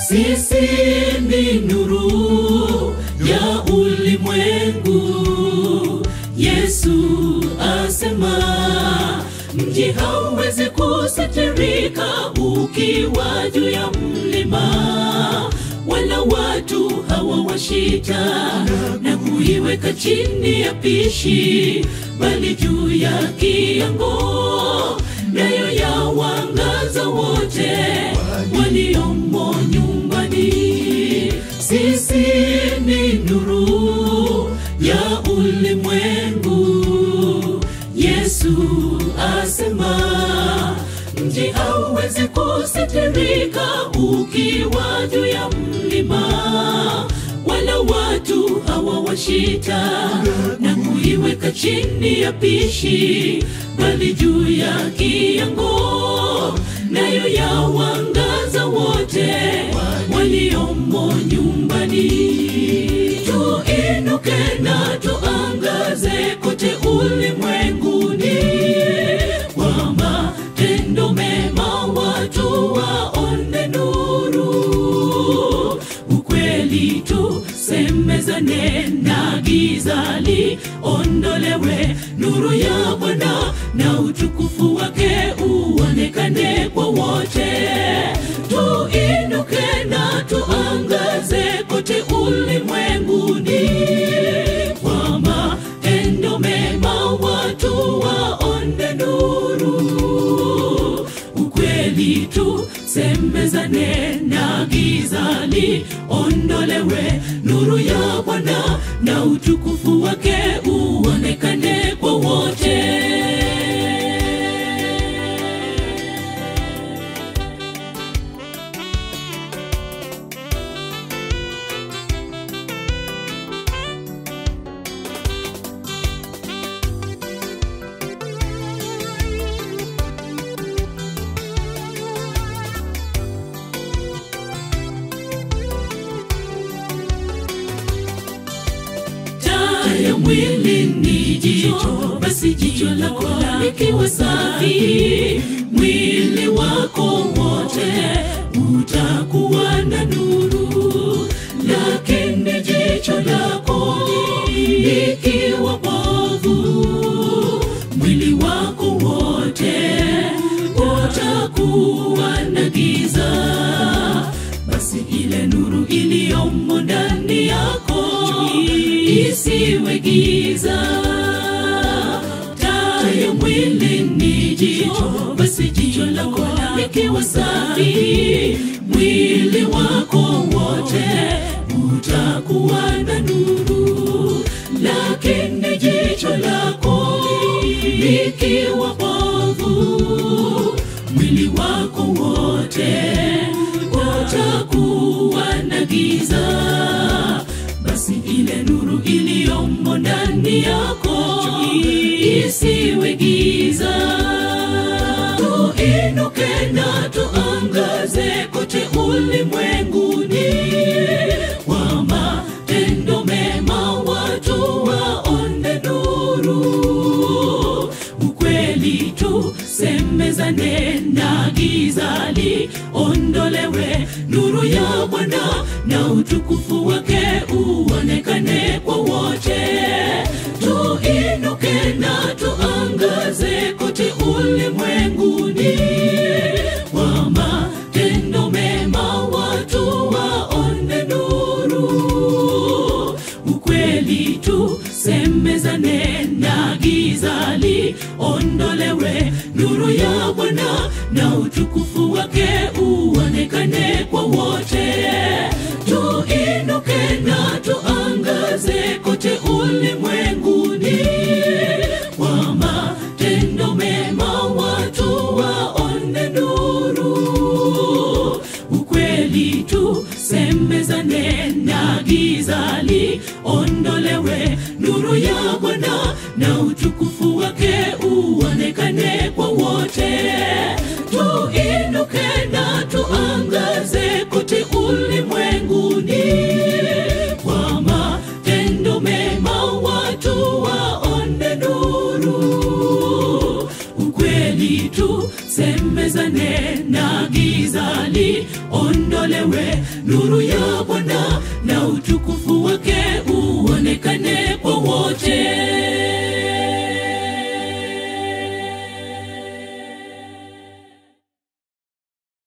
sisi ni nuru ya ulimwengu. Yesu asema mji hauwezi kusitirika ukiwa juu ya mlima, wala watu hawawashita na kuiweka chini ya pishi, bali juu ya kiango, nayo yawangaza wote waliomo nyumbani. Sisi ni nuru ya ulimwengu. Yesu asema mji hauwezi kusitirika ukiwa juu ya mlima, wala watu hawawashita na kuiweka chini ya pishi, bali juu ya kiango, nayo yawangaza wote waliomo nyumbani. Tuinuke na tuangaze kote ulimwenguni, kwa matendo mema watu waone nuru. Ukweli tusemezane na giza liondolewe, nuru ya Bwana na utukufu wake uonekane kwa wote. Tuinuke na tuangaze kote ulimwenguni, kwa matendo mema watu waone nuru. Ukweli tusemezane na giza liondolewe, nuru ya Bwana na utukufu wake uonekane kwa wote. taa ya mwili ni jicho, basi jicho lako likiwa safi, mwili wako wote utakuwa na nuru. Lakini jicho lako likiwa bovu, mwili wako wote utakuwa na giza basi ile nuru iliyomo ndani yako isiwe giza. Taa ya mwili ni jicho, basi jicho lako likiwa safi, mwili wako wote utakuwa na nuru. Lakini jicho lako likiwa bovu, mwili wako wote utakuwa na giza. Basi ile nuru iliyomo ndani yako isiwe giza. Tuinuke na tuangaze kote ulimwenguni, kwa matendo mema watu waone nuru. Ukweli tusemezane na giza liondolewe, nuru ya Bwana na utukufu wake uonekane kwa wote. Tuinuke na tuangaze kote ulimwenguni, kwa matendo mema watu waone nuru. Ukweli tusemezane na giza liondolewe, nuru ya Bwana na utukufu wake uonekane kwa wote. Tuinuke na tuangaze kote ulimwenguni, kwa matendo mema watu waone nuru. Ukweli tusemezane na giza liondolewe, nuru ya Bwana na utukufu wake uonekane kwa wote. Tuinuke na tuangaze kote ulimwenguni semezane na giza liondolewe, nuru ya Bwana na utukufu wake uonekane